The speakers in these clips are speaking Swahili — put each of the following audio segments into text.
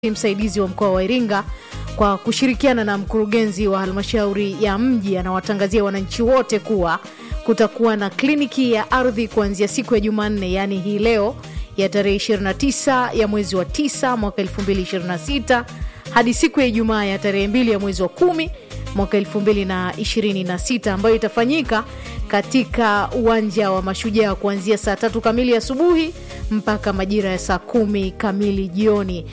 msaidizi wa mkoa wa Iringa kwa kushirikiana na mkurugenzi wa halmashauri ya mji anawatangazia wananchi wote kuwa kutakuwa na kliniki ya ardhi kuanzia siku ya Jumanne, yaani hii leo ya tarehe 29 ya mwezi wa 9 mwaka 2026 hadi siku ya Ijumaa ya tarehe 2 ya mwezi wa kumi mwaka 2026 ambayo itafanyika katika uwanja wa Mashujaa kuanzia saa tatu kamili asubuhi mpaka majira ya saa kumi kamili jioni.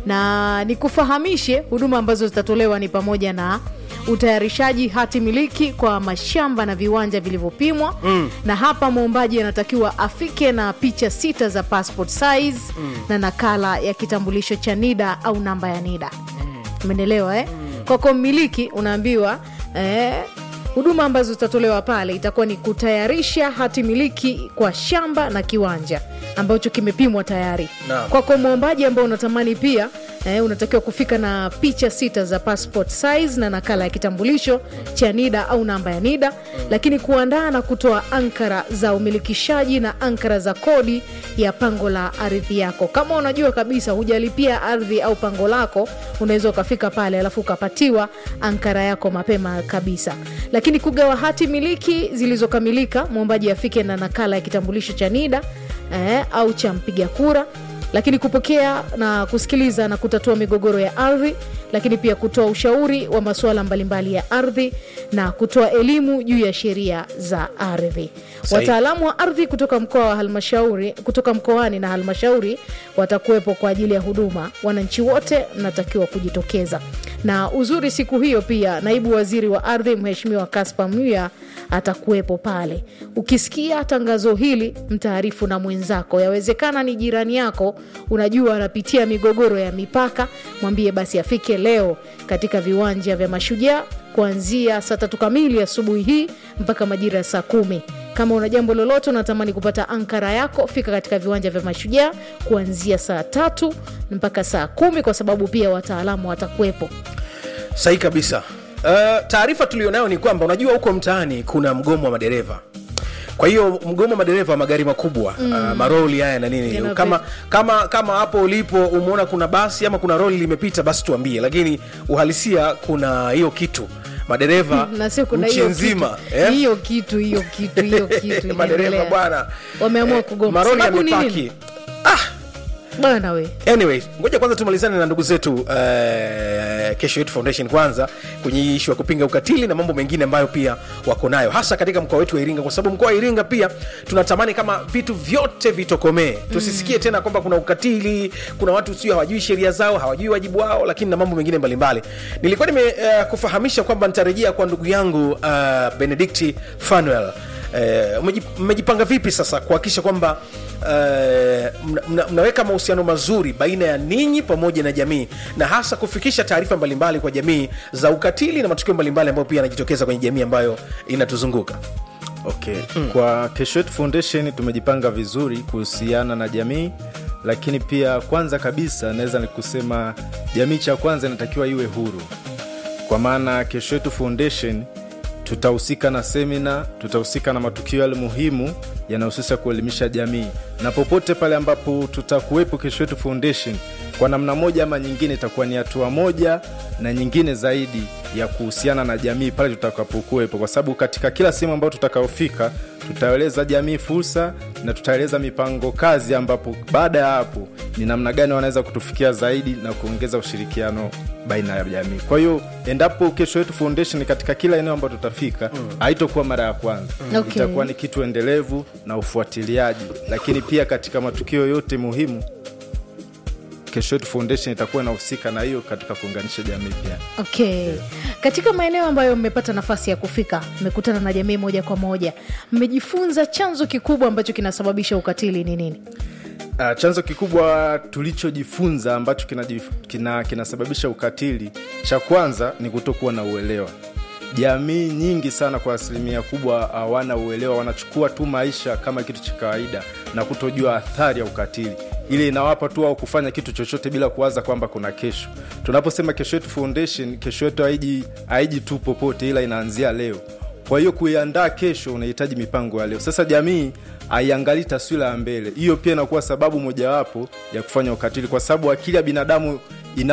Na nikufahamishe huduma ambazo zitatolewa ni pamoja na utayarishaji hati miliki kwa mashamba na viwanja vilivyopimwa mm. na hapa mwombaji anatakiwa afike na picha sita za passport size mm. na nakala ya kitambulisho cha NIDA au namba ya NIDA umeelewa eh? mm. kwako mmiliki unaambiwa eh, huduma ambazo zitatolewa pale itakuwa ni kutayarisha hati miliki kwa shamba na kiwanja ambacho kimepimwa tayari Naam. kwako mwombaji ambao unatamani pia eh, unatakiwa kufika na picha sita za passport size na nakala ya kitambulisho cha NIDA au namba ya NIDA lakini kuandaa na kutoa ankara za umilikishaji na ankara za kodi ya pango la ardhi yako kama unajua kabisa hujalipia ardhi au pango lako unaweza ukafika pale alafu ukapatiwa ankara yako mapema kabisa lakini kugawa hati miliki zilizokamilika mwombaji afike na nakala ya kitambulisho cha NIDA eh, au cha mpiga kura lakini kupokea na kusikiliza na kutatua migogoro ya ardhi lakini pia kutoa ushauri wa masuala mbalimbali ya ardhi na kutoa elimu juu ya sheria za ardhi Sahihi. wataalamu wa ardhi kutoka mkoa wa halmashauri kutoka mkoani na halmashauri watakuwepo kwa ajili ya huduma wananchi wote mnatakiwa kujitokeza na uzuri siku hiyo pia naibu waziri wa ardhi mheshimiwa kaspa mya atakuwepo pale ukisikia tangazo hili mtaarifu na mwenzako yawezekana ni jirani yako unajua anapitia migogoro ya mipaka mwambie basi afike leo katika viwanja vya mashujaa kuanzia saa tatu kamili asubuhi hii mpaka majira ya saa kumi kama una jambo lolote unatamani kupata ankara yako fika katika viwanja vya mashujaa kuanzia saa tatu mpaka saa kumi kwa sababu pia wataalamu watakuwepo sahi kabisa uh, taarifa tulionayo ni kwamba unajua huko mtaani kuna mgomo wa madereva kwa hiyo mgomo wa madereva wa magari makubwa mm. uh, maroli haya na nini Yanape- kama kama kama hapo ulipo umeona kuna basi ama kuna roli limepita basi tuambie lakini uhalisia kuna hiyo kitu madereva na sio kuna nchi hiyo nzima kitu, eh? hiyo kitu hiyo kitu hiyo kitu madereva inaendelea. bwana wameamua eh, kugoma maroli Sababu ni yamepaki nini? bwana we anyway ngoja kwanza tumalizane na ndugu zetu uh, kesho yetu foundation kwanza kwenye ishu ya kupinga ukatili na mambo mengine ambayo pia wako nayo hasa katika mkoa wetu wa iringa kwa sababu mkoa wa iringa pia tunatamani kama vitu vyote vitokomee tusisikie tena kwamba kuna ukatili kuna watu sio hawajui sheria zao hawajui wajibu wao lakini na mambo mengine mbalimbali nilikuwa nimekufahamisha uh, kwamba nitarejea kwa ndugu yangu uh, benedikti fanuel Eh, mmeji- mmejipanga vipi sasa kuhakikisha kwamba eh, mna, mna, mnaweka mahusiano mazuri baina ya ninyi pamoja na jamii na hasa kufikisha taarifa mbalimbali kwa jamii za ukatili na matukio mbalimbali ambayo pia yanajitokeza kwenye jamii ambayo inatuzunguka okay mm. kwa kesho yetu foundation tumejipanga vizuri kuhusiana na jamii lakini pia kwanza kabisa naweza ni kusema jamii cha kwanza inatakiwa iwe huru kwa maana kesho yetu foundation tutahusika na semina tutahusika na matukio yale muhimu yanayohusisha kuelimisha jamii na popote pale ambapo tutakuwepo kesho yetu foundation kwa namna moja ama nyingine itakuwa ni hatua moja na nyingine zaidi ya kuhusiana na jamii pale tutakapokuwepo kwa sababu katika kila sehemu ambayo tutakaofika tutaeleza jamii fursa na tutaeleza mipango kazi ambapo baada ya hapo ni namna gani wanaweza kutufikia zaidi na kuongeza ushirikiano baina ya jamii kwa hiyo endapo kesho yetu foundation katika kila eneo ambayo tutafika haitokuwa mara ya kwanza Okay. itakuwa ni kitu endelevu na ufuatiliaji lakini pia katika matukio yote muhimu kesho yetu foundation itakuwa inahusika na hiyo katika kuunganisha jamii pia okay katika maeneo ambayo mmepata nafasi ya kufika mmekutana na jamii moja kwa moja mmejifunza chanzo kikubwa ambacho kinasababisha ukatili ni nini Uh, chanzo kikubwa tulichojifunza ambacho kinajif- kina- kinasababisha ukatili cha kwanza ni kutokuwa na uelewa jamii nyingi sana kwa asilimia kubwa hawana uelewa wanachukua tu maisha kama kitu cha kawaida na kutojua athari ya ukatili ili inawapa tu au kufanya kitu chochote bila kuwaza kwamba kuna kesho tunaposema kesho yetu foundation kesho yetu haiji haiji tu popote ila inaanzia leo kwa hiyo kuiandaa kesho unahitaji mipango ya leo sasa jamii haiangalii taswira ya mbele hiyo pia inakuwa sababu mojawapo ya kufanya ukatili kwa sababu akili ya binadamu